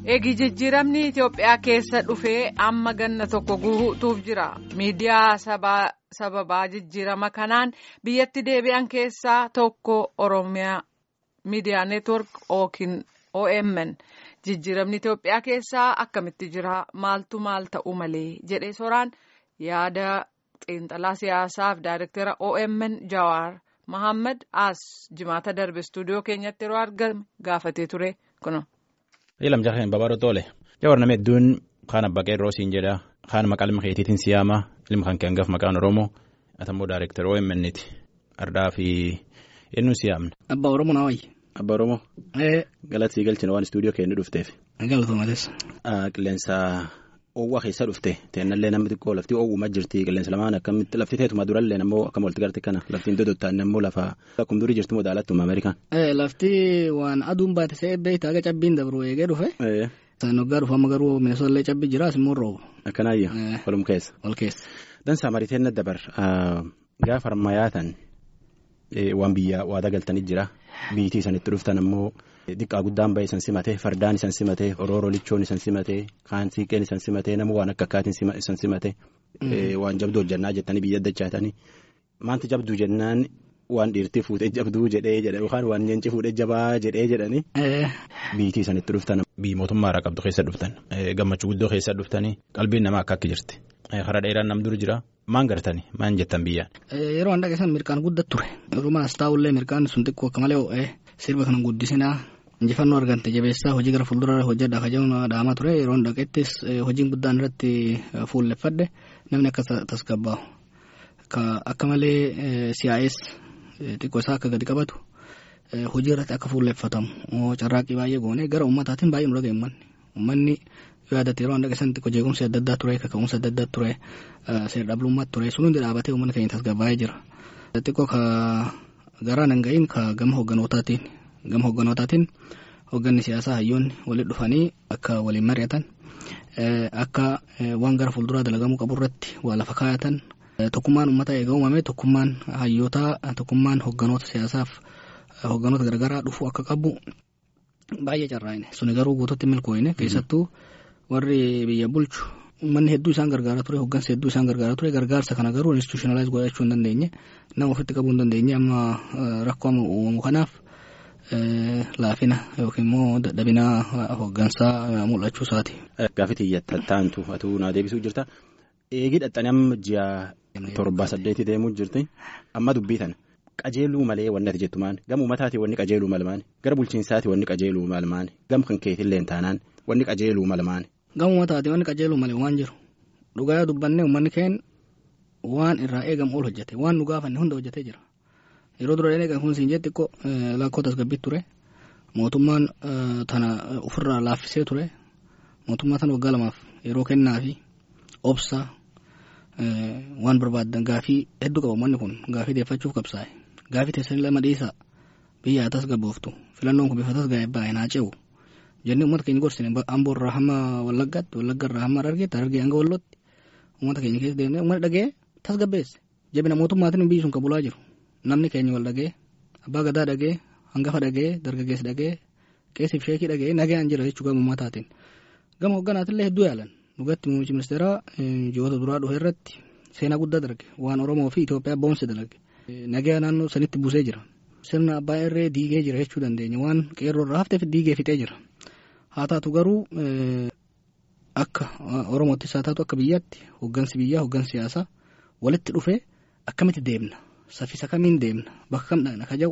Eegi jijjiiramni Itoophiyaa keessa dhufee amma ganna tokko guutuuf jira. Miidiyaa sababaa jijjiirama kanaan biyyatti deebi'an keessaa tokko Oromiyaa Miidiyaa Neetwork yookiin OMN. Jijjiiramni Itoophiyaa keessaa akkamitti jira? Maaltu maal ta'uu malee? jedhee soraan yaada xiinxalaa siyaasaaf daayirektara OMN Jawaar Mohaammed As jimaata darbe istuudiyoo keenyatti yeroo argame gaafatee ture kunuun. Ilam jaareen babaadho toole. Jawar nama hedduun kaan abbaa qeerroo siin jedha. Kaan maqaa ilma keetiitiin siyaama. Ilma kan kee hangaaf maqaan Oromoo. Atammoo daayirektara OMN'ti. Ardaa fi eenyuun siyaamna. Abbaa Oromoo naa wayyi. Abbaa Oromoo. Galata sii galchina waan istuudiyoo keenya dhufteef. Galatoomates. Qilleensa oowwaa keessa dhufte teennallee namni xiqqoo lafti oowwumaa jirti qilleensa lamaan akkamitti lafti teetuma durallee ammoo akkam walitti garte kana laftiin dodottaan ammoo lafa akkuma durii jirtu modaalatuma Ameerikaan. Lafti waan aduun baate se'ee beektaa aga cabbiin dabru eegee dhufe. Isaan waggaa dhufu amma garuu Minnesotallee cabbi jira asimmoo roobu. Akkanaayya walum keessa. Wal keessa. Dansaa mariiteen na dabar gaafa harmayyaatan waan biyya waadaa galtanii jira biitii isanitti dhuftan ammoo. Diqqaa guddaan bahee isan simatee fardaan isan simatee orooroo lichoon isan simatee kaan siiqeen isan simatee nama waan akka akkaatiin isan simatee waan jabduu hojjannaa jettanii biyya addachaatanii maanti jabduu jennaan waan dhiirtii fuudhee jabduu jedhee jedha yookaan waan nyeenci fuudhee jabaa jedhee jedhanii. Biitii isanitti dhuftan. Biyyi mootummaa irraa qabdu keessa dhuftan gammachuu guddoo keessa dhuftanii qalbiin namaa akka akka jirti hara dheeraan nam dur jira maan gartanii maan jettan biyyaan. Yeroo an dhaqeessan mirkaan guddat ture Oromaas taa'ullee mirkaan sun xiqqoo akka malee ho'ee sirba kana guddisinaa. injifannoo argante jabeessaa hojii gara fuuldura hojjedha kajaa'uun dhaamaa ture yeroo dhaqettis hojiin guddaan irratti fuulleffadhe namni akka tasgabbaa'u akka malee siyaa'ees xiqqoo isaa akka gadi qabatu hojii irratti akka fuulleffatamu carraaqqii baay'ee goone gara ummataatiin baay'ee nu dhaga'e uummanni uummanni yaadate yeroo dhaqeessan xiqqoo jeequmsi adda addaa ture kaka'umsi adda addaa ture seera dhablummaa ture sun hundi dhaabatee uummanni keenya tasgabbaa'ee jira xiqqoo ka garaan hin ga'iin ka gama hoogganootaatiin. gama hoogganootaatiin hoogganni siyaasaa hayyoonni walitti dhufanii akka waliin mari'atan akka waan gara fuulduraa dalagamuu qabu irratti waa lafa kaayatan tokkummaan uummataa eega uumame tokkummaan hayyootaa tokkummaan hoogganoota siyaasaaf hoogganoota garaagaraa dhufuu akka qabu baay'ee carraa'ine suni garuu guututti milkooyine keessattuu warri biyya bulchu uummanni hedduu isaan gargaaraa ture hooggansa hedduu isaan gargaaraa ture gargaarsa kana garuu institutionalize godhachuu hin dandeenye nama ofitti qabuu hin dandeenye amma rakkoo amma uumamu kanaaf. Laafina yookiin immoo dadhabina hooggansaa mul'achuu isaati. Gaaffii xiyyatta taantu atuu naa deebisuu jirta. Eegii dhaxxanii amma ji'a torbaa saddeetii deemuu jirti. Amma dubbii tana qajeeluu malee wanni ati jettu maani? Gama uummataati wanni qajeeluu malmaani? Gara bulchiinsaati wanni qajeeluu malmaani? Gama kan keetillee taanaan wanni qajeeluu malmaani? Gama uummataati wanni qajeeluu malee waan jiru. Dhugaa dubbannee uummanni keenya waan irraa eegamu ol hojjete waan nu gaafanne hunda hojjetee jira. yeroo dura eegan kun siin jetti xiqqoo lakkoo tasgabbii ture mootummaan tana ofirraa laaffisee ture mootummaa tana waggaa lamaaf yeroo kennaa fi obsa waan barbaadan gaafii hedduu qaba uummanni kun gaafii deeffachuuf qabsaa'e gaafii teessanii lama dhiisaa biyya haa tasgabbooftu filannoon kun bifa tasgaa'e baay'ee naa ce'u jennee uummata keenya gorsine amboo irraa hamma wallaggaatti wallagga irraa hamma harargeetti harargee hanga wallootti uummata keenya keessa deemnee uummanni dhagee tasgabbeesse jabina mootummaatiin biyyi sun qabulaa jiru. namni keenya wal dhagee abbaa gadaa dhagee hangafa dhagee dargaggeessi dhagee qeessiif sheekii dhagee nagaan jira jechuu gama uummataatiin gama hogganaatillee hedduu yaalan dhugatti muummichi ministeeraa ji'oota duraa dhufe irratti seenaa guddaa darge waan oromoo fi Itoophiyaa boonse dalage nagaa naannoo sanitti buusee jira sirna abbaa irree diigee jira jechuu dandeenya waan qeerroo irraa hafteef diigee fixee jira haa taatu garuu akka oromoottis haa taatu akka biyyaatti hoggansi biyyaa hoggansi siyaasaa walitti dhufee akkamitti deemna. Saffisa kamiin deemna bakka kam dhaqna ka jedhu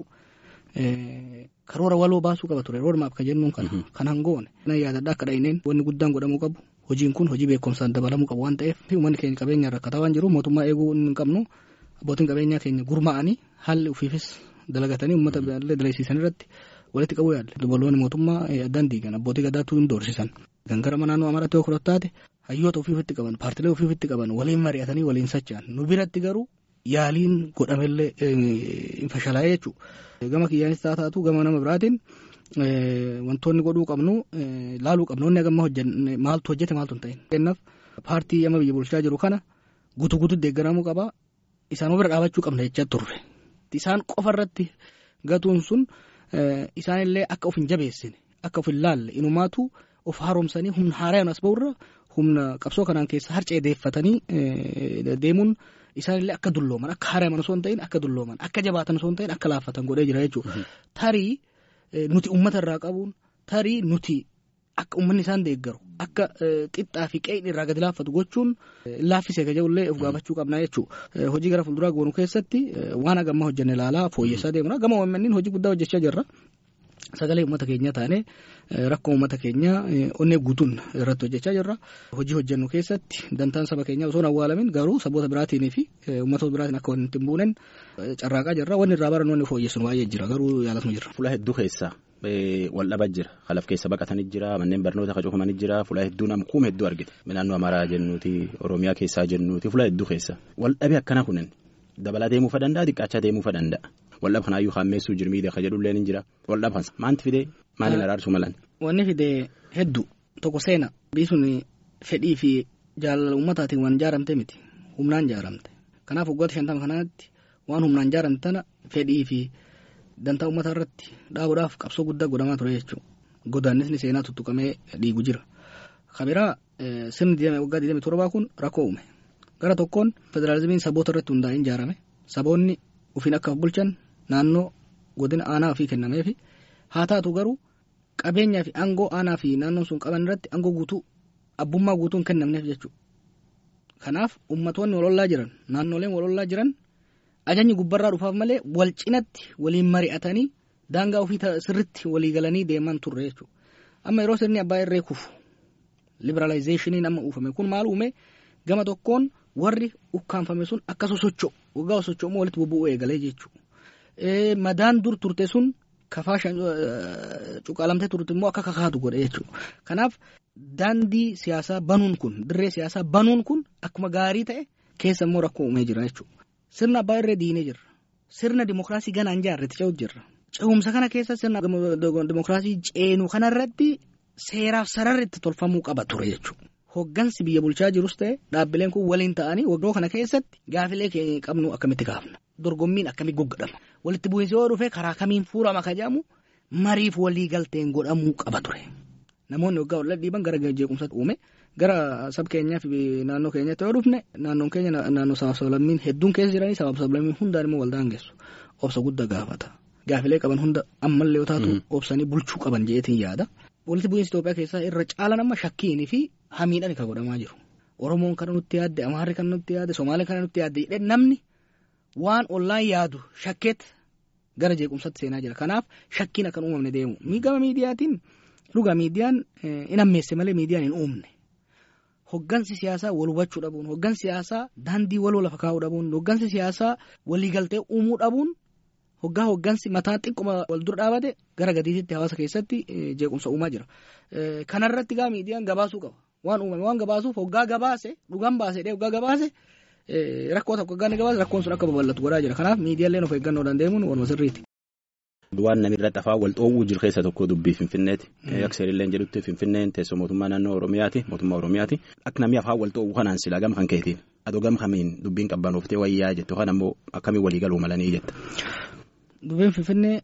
karoora waloo baasuu qaba ture roodmaap ka jennuun kana kan hangoone. Nan yaadadha akka dhahineen wanni guddaan godhamuu qabu hojiin kun hojii beekumsaan dabalamuu qabu waan ta'eef uummanni keenya qabeenya rakkataa waan jiru mootummaa eeguu hin qabnu abbootiin qabeenyaa keenya gurmaa'anii haalli ofiifis dalagatanii uummata illee dalaysiisan irratti walitti qabuu yaalle dubaloonni mootummaa addaan diigan abbootii gadaatu hin doorsisan. Kan gara naannoo amaraatti yoo taate hayyoota ofiifitti qaban paartilee ofiifitti qaban waliin mari'atanii waliin socho'an nu biratti garuu yaaliin godhamellee hin fashalaa'ee jechuudha. Gama kiyyaanis haa taatu gama nama biraatiin wantoonni godhuu qabnu laaluu qabnu inni agamma hojjenne maaltu hojjete maaltu hin ta'in. Kennaaf paartii amma biyya bulchaa jiru kana guutuu guutuu deeggaramuu qaba isaan bira dhaabachuu qabna jechaa turre. Isaan qofa irratti gatuun sun isaanillee akka of hin jabeessine akka of hin laalle inumaatu of haaromsanii humna haaraan as ba'urra humna qabsoo kanaan keessa harcee deeffatanii deemuun isaanillee akka dullooman akka haaraan osoo hin ta'in akka dullooman akka jabaatan osoo hin ta'in akka laaffatan godhee jira jechuudha. Tarii nuti uummata irraa qabuun tarii nuti akka uummanni isaan deeggaru akka qixxaa fi qe'in irraa gadi laaffatu gochuun laaffisee kaja'ullee of gaafachuu qabna jechuudha. Hojii gara fuulduraa goonu keessatti waan hagammaa hojjenne ilaalaa fooyyessaa deemna. Gama uummanniin hojii guddaa hojjechaa jirra. Sagalee uummata keenyaa taane rakkoo uummata keenyaa onnee guutuun irratti hojjechaa jirra. Hojii hojjennu keessatti dantaan saba keenyaa osoo hin awwaalamin garuu saboota biraatiin fi uummatoota biraatiin akka wanti hin buunen carraaqaa jirra. Wanni irraa baran wanni fooyyessinu baay'ee jira garuu yaalasuma jirra. Fuula hedduu keessa wal dhabaa jira. Kalaf keessa baqatanii jira. Manneen barnoota kan cufamanii jira. Fuula hedduu nama kuuma hedduu argite. Naannoo Amaaraa jennuuti. Oromiyaa keessaa jennuuti. Fuula hedduu keessa. Wal dhabee akkana kunin dabalaa deemuufa danda'a xiqqaachaa deemuufa danda'a. Waldhab kanaayyuu haammeessuu jirmiidha kan jedhullee ni jira. Waldhab kansa maanti fidee maaliin araarsuu malan? Wanni fidee hedduu tokko seena biisuun fedhii fi jaalala uummataatiin waan ijaaramte miti humnaan ijaaramte. Kanaaf waggoota shantama kanaatti waan humnaan ijaaramte tana fedhii fi dantaa uummataa irratti dhaabuudhaaf qabsoo guddaa godhamaa ture jechuudha. Godaannisni seenaa tuttuqamee dhiigu jira. Kabiraa sirni waggaa 27 kun rakkoo uume. Gara tokkoon federaalizimiin saboota irratti hundaa'een ijaarame. Saboonni ofiin akka bulchan naannoo godina aanaa ofii kennameefi haa taatu garuu qabeenyaa fi aangoo aanaa fi naannoon sun qaban irratti aangoo guutuu abbummaa guutuu hin kennamneef jechuudha. Kanaaf ummatoonni walollaa jiran naannoleen walollaa jiran ajajni gubbarraa dhufaaf malee wal cinatti waliin mari'atanii daangaa ofii sirritti walii galanii deeman turre jechuudha. Amma yeroo sirni abbaa irree kufu liberaalayizeeshiniin amma uufame kun maal uume gama tokkoon warri ukkaanfame sun akka sosocho'u waggaa sosocho'ummaa walitti bobbu'uu eegalee jechuudha. Madaan dur turte sun kafaa cuqaalamtee turte immoo akka kakaatu godhe jechuudha. Kanaaf daandii siyaasaa banuun kun dirree siyaasaa banuun kun akkuma gaarii ta'e keessa immoo rakkoo uumee jira jechuudha. Sirna abbaa irree diinee jirra. Sirna dimookiraasii ganaan jaarretti ce'uutu jirra. Ce'umsa kana keessa sirna dimookiraasii ceenu kanarratti seeraaf sararri itti tolfamuu qaba ture jechuudha. Hoggansi biyya bulchaa jirus ta'e dhaabbileen kun waliin ta'anii waggaa kana keessatti gaafilee qabnu akkamitti kaafna. Dorgommiin akkamitti goggodhama. Walitti bu'iinsi yoo dhufe karaa kamiin fuurama ka jedhamu mariif walii galteen godhamuu qaba ture. Namoonni waggaa wal dhiiban gara jeequmsaatti uume gara sab keenyaa fi naannoo keenyatti yoo dhufne naannoon keenya naannoo sabaaf sablammiin hedduun keessa jiranii sabaaf sablammiin hundaan immoo wal daangessu. Obsa guddaa gaafata. Gaafilee qaban hunda ammallee yoo taatu obsanii bulchuu qaban jeetiin yaada. Walitti bu'iinsi Itoophiyaa keessaa irra caalan amma shakkiinii fi hamiidhaan kan godhamaa jiru. Oromoon kana nutti yaadde, Amaarri kana nutti yaadde, Somaalee kana nutti yaadde jedhee namni waan ollaan yaadu shakkeet gara jeequmsaatti seenaa jira. Kanaaf shakkiin akkan uumamne deemu. Gama miidiyaatiin dhugaa miidiyaan hin ammeesse malee miidiyaan hin uumne. Hoggansi siyaasaa wal hubachuu dhabuun, hoggansi siyaasaa daandii waloo lafa kaa'uu dhabuun, hoggansi siyaasaa waliigaltee uumuu dhabuun hoggaa hoggansi mataa xiqquma wal dura dhaabate gara gadiitti hawaasa keessatti jeequmsa uumaa jira. Kanarratti gaa miidiyaan gabaasuu qaba. Waan uumame waan gabaasuuf hoggaa gabaase dhugaan baase dhee hoggaa gabaase rakkoo tokko hoggaa ni gabaase rakkoon sun akka babal'atu godhaa jira. Kanaaf miidiyaaleen of eeggannoo dandeemuun waluma sirriiti. Waan namni irra xafaa wal xoowwuu jiru keessa tokko dubbii Finfinneeti. Akka seerilleen jedhutti Finfinneen teessoo mootummaa naannoo Oromiyaati. Mootummaa Oromiyaati. Akka namni afaan wal xoowwuu kanaan silaa gama kan keetiin. Adoo gama kamiin dubbiin qabbanoftee wayyaa jette yookaan ammoo akkamiin walii galuu malanii jetta. Dubbiin Finfinnee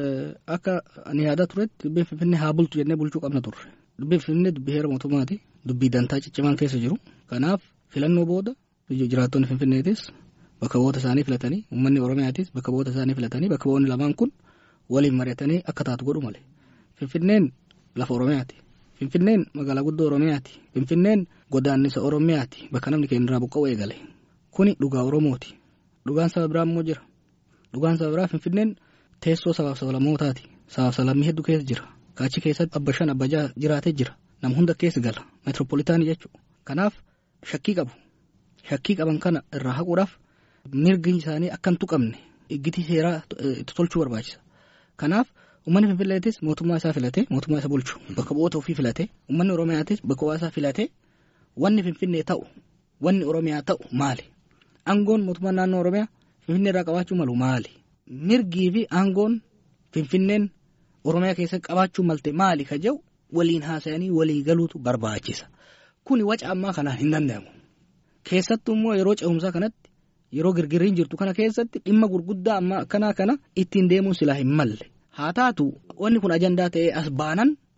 akka ani yaadaa turetti dubbiin Finfinnee haa bultu jennee bulchuu qabna turre. Dubbiin Finfinnee dubbii heera mootummaati. Dubbii dantaa ciccimaan keessa jiru. Kanaaf filannoo booda jiraattonni Finfinneetis bakka bu'oota isaanii filatanii uummanni Oromiyaatis bakka bu'oota isaanii filatanii bakka bu'oonni lamaan kun waliin mari'atanii akka taatu godhu malee. Finfinneen lafa Oromiyaati. Finfinneen magaalaa guddoo Oromiyaati. Finfinneen godaannisa Oromiyaati. Bakka namni keenya irraa buqqa'u eegale. Kuni dhugaa Oromooti. Dhugaan saba biraa immoo jira. Dhugaan saba biraa Finfinneen teessoo sabaaf sablammootaati. Sabaaf sablammii hedduu keessa jira. Kaachi keessatti abba shan abba jaha jiraatee jira. Nam hunda keessa gala. Meetiroopolitaanii jechuudha. Kanaaf shakkii qabu. Shakkii qaban kana irraa haquudhaaf mirgi isaanii akka hin tuqamne iggitii seeraa itti tolchuu barbaachisa. Kanaaf uummanni Finfinneetis mootummaa isaa filatee mootummaa isa bulchu bakka bu'oota ofii filatee uummanni Oromiyaatis bakka bu'aa isaa filatee wanni Finfinnee ta'u wanni Oromiyaa ta'u maali? Aangoon mootummaa naannoo Oromiyaa Finfinnee irraa qabaachuu malu maali? Mirgii fi aangoon Finfinneen Oromiyaa keessatti qabaachuu malte maali ka jedhu waliin haasa'anii walii galuutu barbaachisa. Kuni waca ammaa kanaan hin danda'amu. Keessattuu immoo yeroo ce'umsaa kanatti yeroo girgirriin jirtu kana keessatti dhimma gurguddaa ammaa akkanaa kana ittiin deemuun silaa hin malle. Haa taatu wanni kun ajandaa ta'ee as baanan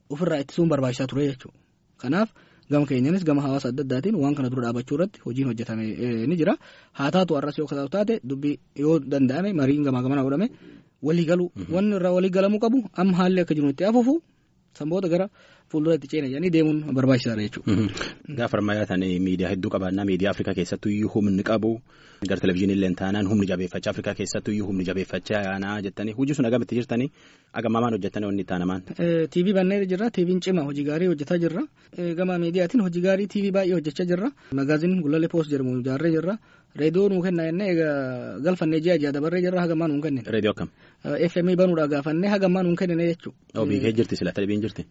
ofirraa ittisuun barbaachisaa ture jechuudha. Kanaaf gama keenyanis gama hawaasa adda addaatiin waan kana dura dhaabachuu irratti hojiin hojjetame ni jira. Haa taatu har'as yoo kataatu taate dubbii yoo danda'ame mariin gamaa gamana godhame walii galu wanni irraa walii galamuu qabu amma haalli akka jiru itti hafuufu sanboota gara fuuldura itti ceena jedhanii deemuun barbaachisaadha jechuudha. Gaafa ammayyaa ta'an miidiyaa hedduu qabaannaa miidiyaa Afrikaa keessattuu iyyuu humni qabu gara televizyiinii illee taanaan humni jabeeffachaa Afrikaa keessattuu iyyuu humni jabeeffachaa yaanaa jettanii hojii sun agamitti jirtanii agamaamaan hojjettanii wanni taanamaan. TV bannee jirra TV'n cima hojii gaarii hojjetaa jirra gama miidiyaatiin hojii gaarii TV baay'ee hojjechaa jirra magaaziin gulalee poost jedhamu ijaarree jirra reediyoo nuu kenna jennee galfannee ji'a ji'a dabarree jirra hagammaa nuu kennine. Reediyoo akkam. FM banuudhaa gaafannee hagammaa nuu kennine jechuudha. Oo biikee jirti sila dhibiin jirti.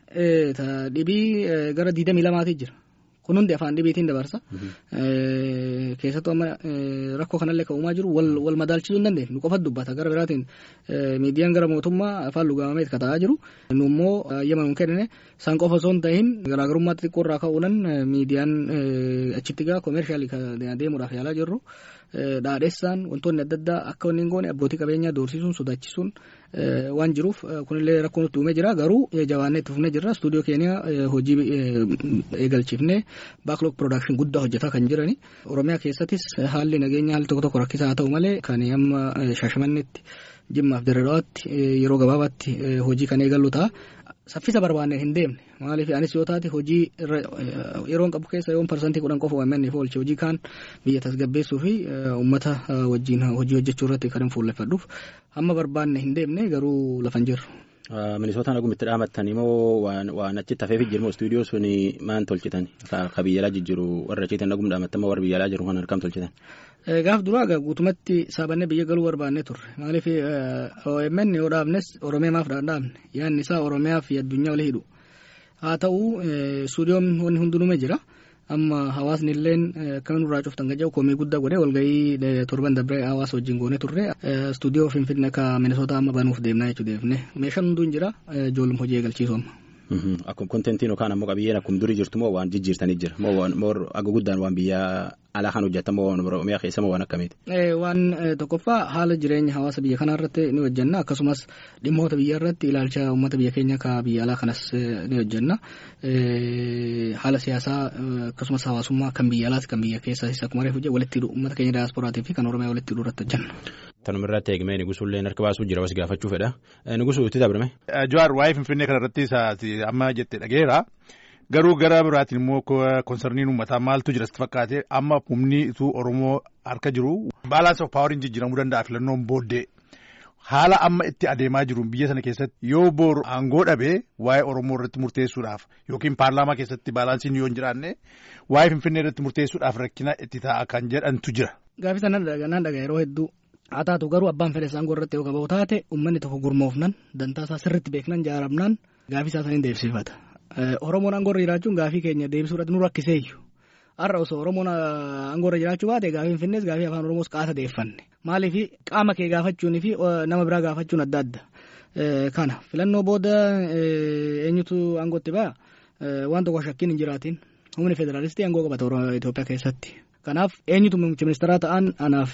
Dhibii gara diidamii lamaatii jira. Kun hundi afaan dhibiitiin dabarsa. Keessattuu amma rakkoo kanallee kan uumaa jiru wal madaalchisuu hin dandeenye. Nu qofatu dubbata gara biraatiin miidiyaan gara mootummaa afaan lugaamamee kan ta'aa jiru. Nu immoo ayyama nu kennine san qofa osoo hin ta'in garaagarummaa xixiqqoo irraa ka'uudhaan miidiyaan achitti gaa koomershaalii deemuudhaaf yaalaa jirru. Dhaadheessaan wantoonni adda addaa akka wanni hin goone abbootii qabeenyaa doorsisuun sodaachisuun waan jiruuf kunillee rakkoo nutti uumee jira garuu jabaannee itti fufnee jirra stuudiyoo keenya hojii eegalchiifnee baaklog piroodakshin guddaa hojjetaa kan jirani oromiyaa keessattis haalli nageenya haalli tokko tokko rakkisaa haa ta'u malee kan amma shaashamannetti jimmaaf dirreedhawaatti yeroo gabaabaatti hojii kan eegallu ta'a. Saffisa barbaanneen hin deemne maaliif anis yoo taate hojii yeroon qabu keessa yoon parsantii kudhan qofa waammanneef oolche hojii kaan biyya tasgabbeessuu fi uummata wajjin hojii hojjechuu irratti kan hin fuulleffadhuuf hamma barbaanne hin deemne garuu lafa hin jirru. Minisootaan agumitti dhaamattanii moo waan achitti hafeef jirmoo istuudiyoo suni maan tolchitan ka biyya alaa jijjiiru warra achiitiin agum dhaamattan moo warra biyya alaa jiru kan harkam tolchitan. Gaaf duraa guutumatti saabannee biyya galuu barbaannee turre maaliif OMN yoo dhaabnes Oromiyaa maaf dhaabne yaadni isaa Oromiyaa fi addunyaa walii hidhu haa ta'u istuudiyoon wanni hundinume jira amma hawaasni illeen akkamiin irraa cuftan gaja'u koomii guddaa godhee walgahii torban dabree hawaasa wajjin goonee turre istuudiyoo finfinnee akka minisootaa amma banuuf deemnaa jechuu deefne meeshaan hunduu hin jira ijoollum hojii eegalchiisu amma. Akkuma kontentiin yookaan ammoo qabiyyeen akkuma durii jirtu moo waan jijjiirtanii jira moo aga guddaan waan biyya alaa kan hojjetan moo waan oromiyaa keessa moo waan akkamiiti. Waan tokkoffaa haala jireenya hawaasa biyya kanaa irratti ni hojjenna akkasumas dhimmoota biyya irratti ilaalcha uummata biyya keenya ka biyya alaa kanas ni hojjenna haala siyaasaa akkasumas hawaasummaa kan biyya alaas kan biyya keessaas akkuma reefu jedhe walitti hidhu uummata keenya daasporaatii fi kan oromiyaa walitti hidhuu irratti hojjenna. Tanuma irratti eegmee Nigusullee harka baasuu jira was gaafachuu fedha. Nigusuu itti dabrame. Jawaar waa'ee Finfinnee kana irratti amma jettee dhageera. Garuu gara biraatiin immoo konsarniin uummataa maaltu jira sitti fakkaate amma humni ituu Oromoo harka jiru. Baalaansi of paawariin jijjiiramuu danda'a filannoon booddee. Haala amma itti adeemaa jiru biyya sana keessatti yoo booru aangoo dhabee waa'ee Oromoo irratti murteessuudhaaf yookiin paarlaamaa keessatti baalaansiin yoo hin jiraanne waa'ee Finfinnee irratti murteessuudhaaf rakkina itti ta'a kan jedhantu jira. Gaafii sana nan dhagaa yeroo hedduu haa taatu garuu abbaan fedhe aangoo irratti yoo qabaatu taate uummanni tokko gurmoofnan dantaa isaa sirriitti beeknan jaaramnaan gaafii isaa saniin deebisifata. Oromoon aangoo irra jiraachuun gaafii keenya deebisuudhaaf nu rakkiseeyyu. Har'a osoo Oromoon aangoo irra jiraachuu baate gaafii Finfinnees gaafii afaan Oromoos qaasa deeffanne. Maaliif qaama kee gaafachuunii fi nama biraa gaafachuun adda adda. Kana filannoo booda eenyutu aangootti ba'a waan tokko shakkiin hin jiraatin humni federaalistii aangoo qabata Itoophiyaa keessatti. Kanaaf eenyutu muummicha ministeeraa ta'an anaaf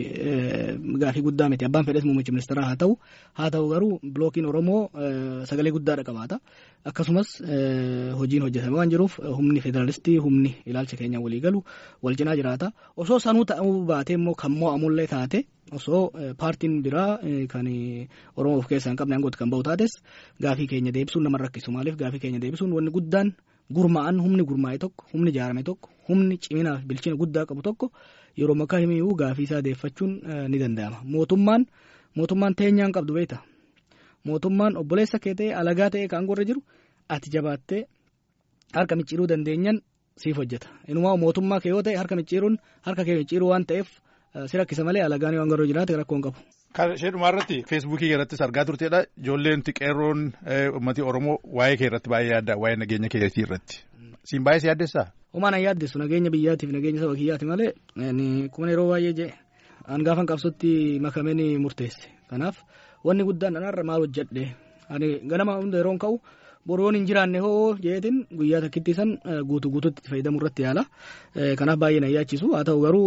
gaafii guddaa miti abbaan fedhes muummicha ministeeraa haa ta'u haa ta'u garuu bilookiin Oromoo sagalee guddaadha qabaata akkasumas hojiin hojjetame waan jiruuf humni federaalistii humni ilaalcha keenya walii galu wal cinaa jiraata osoo sanuu ta'uu baatee immoo kan mo'amullee taate osoo paartiin biraa kan Oromoo of keessaa hin qabne aangootti kan bahu taates gaafii keenya deebisuun nama rakkisu maaliif gaafii keenya deebisuun wanni guddaan gurmaa'an humni gurmaa'e tokko humni ijaarame tokko humni ciminaa fi bilchina guddaa qabu tokko yeroo makkaa himiyyuu gaafii isaa deeffachuun ni danda'ama mootummaan mootummaan teenyaan qabdu beekta mootummaan obboleessa kee ta'e alagaa ta'e kan aangoo irra jiru ati jabaattee harka micciiruu dandeenyan siif hojjeta inumaa mootummaa kee yoo ta'e harka micciiruun harka kee micciiruu waan ta'eef si rakkisa malee alagaan waan garuu jiraate rakkoo hin qabu. Kan ishee dhumaa irratti feesbuukii irrattis argaa turteedha. Ijoolleen qeerroon uummati Oromoo waa'ee kee irratti baay'ee yaadda waa'ee nageenya keetii irratti. Siin baay'ee si yaaddessaa? Homaa na yaaddessu nageenya biyyaatiif nageenya saba kiyyaati malee kuma yeroo baay'ee jee an gaafan qabsootti makamee ni murteesse. Kanaaf wanni guddaan anarra maal hojjedhe ani ganama hunda yeroon ka'u boroon hin jiraanne hoo jeetiin guyyaa takkitti san guutuu guutuutti itti fayyadamuu irratti yaala. Kanaaf baay'ee na yaachisu haa ta'u garuu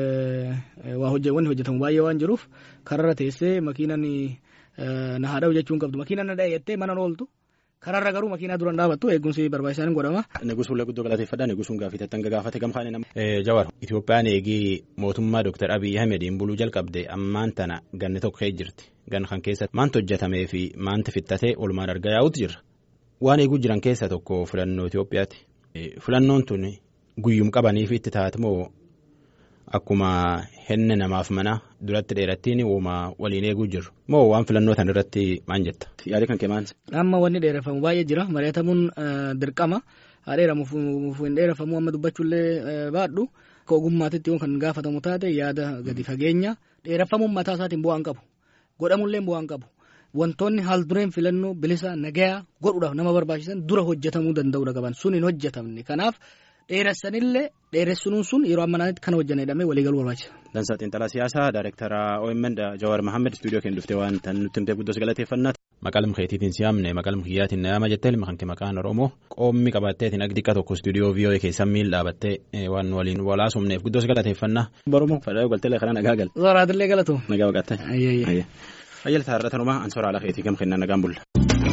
waa wanni hojjetamu baay'ee waan jiruuf kararra teessee makiinan na haadha jechuun qabdu makiinan na dha'e jettee mana ooltu Karaarra garuu makiinaa duraan dhaabattu eegumsi barbaachisaan godhama. Negusuun guddoo galateeffadha. Negusuun gaaffiitti hanga gaafate gamkaane nama. Jawar Itoophiyaan eegii mootummaa Dr. Abiy Ahmediin buluu jalqabde ammaan tana ganni tokko ka'ee jirti. Gan kan keessatti maanti hojjetamee fi maanti fixatee oolmaan argaa yaa'utu jira. Waan eeguu jiran keessaa tokko filannoo Itoophiyaati. Filannoon tun guyyum qabaniif itti taate moo akkuma henne namaaf mana duratti dheerattiin uuma waliin eeguu jiru moo waan filannoo tan irratti maal jetta. Yaadii kan kee maal? Amma wanni dheereffamu baay'ee jira mari'atamuun dirqama haa dheeramu hin dheereffamu amma dubbachuullee baadhu akka ogummaatitti kan gaafatamu taate yaada gadi fageenya dheereffamuun mataa isaatiin bu'aan qabu godhamullee bu'aan qabu. Wantoonni haal dureen filannoo bilisa nagayaa godhuudhaaf nama barbaachisan dura hojjetamuu danda'uudha qaban sun hin hojjetamne kanaaf dheeressanillee dheeressuun sun yeroo ammanaatti kan hojjanne jedhamee waliigaluu barbaachisa. Dansaa Xiinxalaa Siyaasaa Daayirektara OMN Jawaar Mahammed Istuudiyoo keenya dhuftee waan tan nutti himtee guddoo galateeffannaa. Maqaa keetiitiin siyaamne maqaa kiyyaatiin na yaama jettee ilma kan kee maqaan Oromoo qoommi qabatteetiin akka xiqqa tokko istuudiyoo VOA keessan miil dhaabattee waan waliin walaasumneef guddoo galateeffannaa. Barumoo fadhaa galteelee karaa nagaa gal. Zooraatillee galatu. Nagaa waqattee. Ayyee. Fayyaltaa irra tanumaa ansoora ala keetii gam kennaa nagaan bulla.